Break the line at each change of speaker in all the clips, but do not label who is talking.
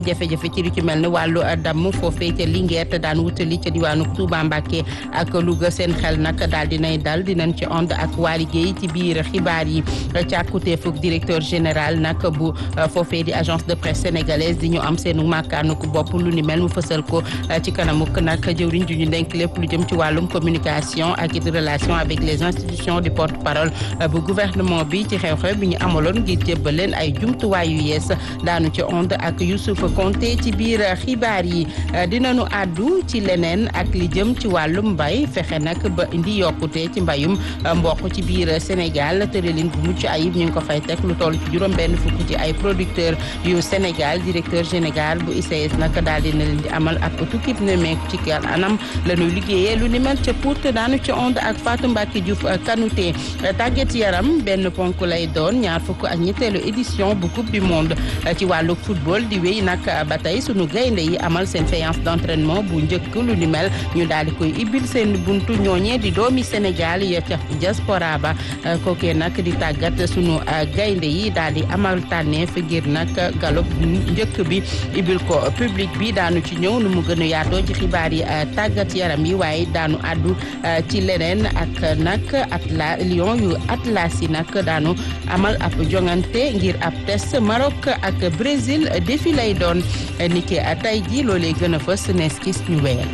jafe-jafe ci lu ci mel ne wàllu damm foofee ca Linguère te daan wutali ca diwaanu Touba Mbacké ak Louga seen xel nag daal dinay dal dinañ ci ànd ak waa liggéey ci biir xibaar yi càkkuteefuk directeur général nag bu foofee di agence de presse sénégalaise di ñu am seenu màkkaanuk bopp lu ni mel mu fësal ko ci kanamuk nag jëwriñ ju ñu denk lépp lu jëm ci wàllum communication ak it relation avec les institutions du porte-parole bu gouvernement bi ci xew-xew bi ñu amaloon ngir jébbal leen ay jumtuwaay yu yees daanu ci ànd ak Youssouf Konté ci biir xibaar yi dinañu àddu ci leneen ak li jëm ci wàllum mbay fexe nag ba indi yokkute ci mbayum mboq ci biir Sénégal tëralin bu mucc ayib ñu ngi ko fay teg lu toll ci juróom benn fukk ci ay producteurs yu Sénégal directeur général bu ICS nag daal dina leen di amal ak tukkib nemmeeku ci kan anam la ñuy liggéeyee lu ni mel ca Pout daanu ci ond ak Fatou Mbacke Diouf Kanouté tàggat yaram benn ponk lay doon ñaar fukk ak ñetteelu édition bu coupe du monde ci wàllu football di wéy nag ba tey sunu gaynde yi amal seen séance d'entraînement bu njëkk lu ni mel ñu daal di koy ibbil seen buntu ñooñee di doomi Sénégal ya ca diaspora ba kookee nag di tàggat sunu gaynde yi daal di amal tànneef ngir nag galop njëkk bi ibbil ko public bi daanu ci ñëw nu mu gën a yaatoo ci xibaar yi tàggat yaram yi waaye daanu àddu ci leneen ak nag atla lion yu atlas yi nag daanu amal ab jongante ngir ab test Maroc ak Brésil défi lay doon niki tey ji loolee gën a fës nees kis ñu wéyal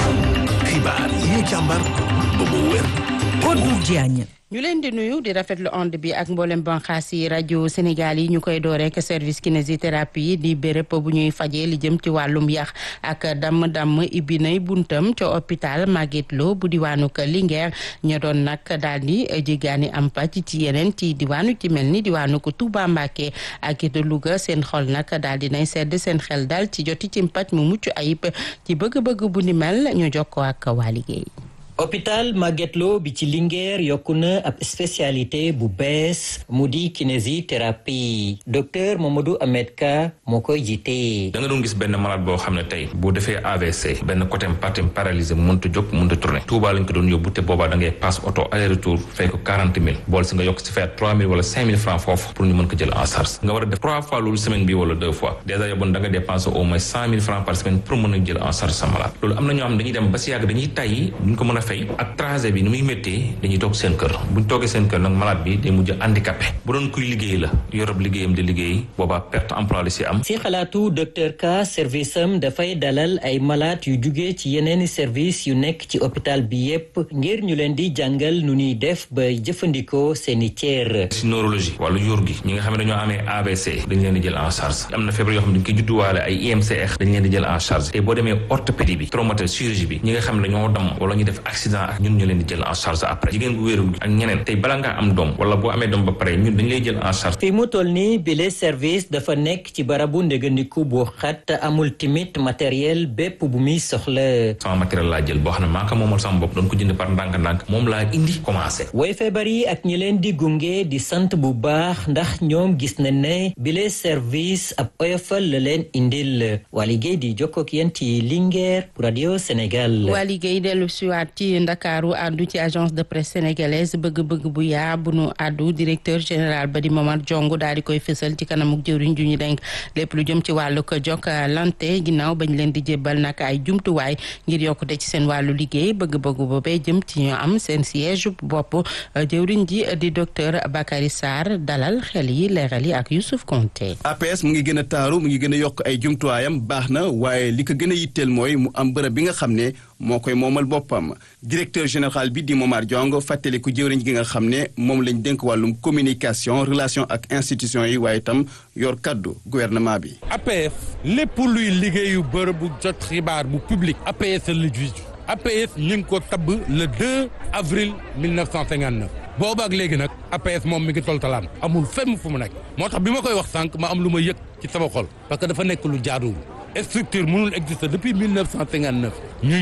xibaar yi ñu càmbar ba mu wér
Kodou Diagne
ñu leen di nuyu di rafetlu onde bi ak mboolem banxaas yi rajo Sénégal yi ñu koy door rek service kinésithérapie di béréb bu ñuy fajee li jëm ci wàllum yax ak damm-damm ibbi nay buntam ca hôpital Magatte Lô bu diwaanu ko Linguère ña doon nag daal di jéggaani am pàcc ci yeneen ci diwaanu ci mel ni diwaanu ko Touba Mbacké ak it Louga seen xol nag daal di nay sedd seen xel daal ci joti ci pàcc mu mucc ayib ci bëgg-bëgg bu ni mel ñu jokkoo ak waa liggéey.
hôpital Magatte Lô bi ci Linguère yokku na ab spécialité bu bees mu di kinésithérapie docteur Mamadou Ahmed Ka moo koy jiite.
da nga doon gis benn malade boo xam ne tey bu defee AVC benn côté partie paralysé mënut a jóg mënut a tourné Touba lañ ko doon yóbbu te boobaa da ngay passe auto aller retour fay ko quarante mille bool si nga yokk si fay trois mille wala cinq mille francs foofu pour ñu mën ko jël en charge nga war a def trois fois loolu semaine bi wala deux fois dèjà yow da nga dépenser au moins cent mille francs par semaine pour mën a jël en charge sa malade loolu am na ñoo xam dañuy dem ba si yàgg dañuy tàyyi duñ ko mën a fay ak trajet bi ni muy méttee dañuy toog seen kër buñ toogee seen kër nag malade bi day mujj handicapé bu doon kuy liggéey la yorob liggéeyam di liggéey boobaa perte emploi la si am
si xalaatu docteur Ka service am dafay dalal ay malade yu jugee ci yeneeni service yu nekk ci hôpital bi yépp ngir ñu leen di jàngal nu ñuy def ba jëfandikoo seeni cër
si neurologie wàllu yóor gi ñi nga xam ne dañoo amee AVC dañ leen di jël en charge am na feebar yoo xam ne dañ koy judduwaale ay IMCR dañ leen di jël en charge te boo demee orthopédie bi traumatisme chirurgie bi ñi nga xam ne dañoo dam wala ñu def accident ak ñun ñu leen di jël en charge après jigéen bu wéeru ak ñeneen tey bala ngaa am doom wala boo amee doom ba pare ñun dañ lay jël en charge
fi mu toll nii bile service dafa nekk ci barabu ndégandiku bu xat amul timit matériel bépp bu muy soxla
sama matériel laa jël boo xam ne maa ko moomal sama bopp doon ko jënd par ndànk-ndànk moom laa indi commencé
way feebar yi ak ñi leen di gunge di sant bu baax ndax ñoom gis na ne bile service ab oyofal la leen indil waa liggéey di jokkook yéen ci Linguère pour radio Sénégal
waa liggéey dellu siwaat ci ndakaaru àddu ci agence de presse sénégalaise bëgg-bëgg bu yaa bu nu àddu directeur général ba di Momar Diongo daal di koy fësal ci kanamuk jëwriñ ju ñu denk lépp lu jëm ci wàllu ko Jokalante ginnaaw bañ leen di jébbal nag ay jumtuwaay ngir yokkute ci seen wàllu liggéey bëgg-bëgg boobee jëm ci ñu am seen siège bopp jëwriñ ji di docteur Bakary Sarr dalal xel yi leeral yi ak Youssouf Konté
APS mu ngi gën a taaru mu ngi gën a yokk ay jumtuwaayam baax na waaye li ko gën a yitteel mooy mu am bërëb bi nga xam ne moo koy moomal boppam directeur général bi di Momar Diong fàttaliku jëwriñ gi nga xam ne moom lañ dénk wàllum communication relation ak institution yi waaye itam yor kaddu gouvernement bi.
APS lépp luy liggéeyu bërëb bu jot xibaar bu public APS la jiitu APS ñu ngi ko tabb le 2 avril 1959 boobu ak léegi nag APS moom mi ngi toltalaan amul fenn fu mu nekk moo tax bi ma koy wax sànq ma am lu ma yëg ci sama xol parce que dafa nekk lu jaaduwul structure mënul exister depuis 1959 ñu ñëw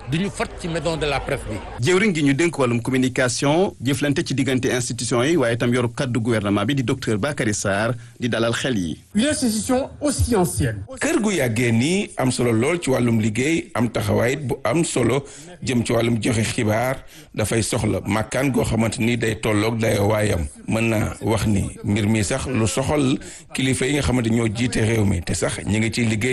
du ñu fat ci maison de la presse bi.
jëwriñ gi ñu dénk wàllum communication jëflante ci diggante institution yi waaye itam yoru kaddu gouvernement bi di docteur Bakary Sarr di dalal xel yi.
une institution aussi ancienne.
kër gu yàggee nii am solo lool ci wàllum liggéey am taxawaayit bu am solo jëm ci wàllum joxe xibaar dafay soxla màkkaan goo xamante ni day tolloog dayoo waayam mën naa wax ni mbir mi sax lu soxal kilifa yi nga xamante ñoo jiite réew mi te sax ñi ngi ciy liggéey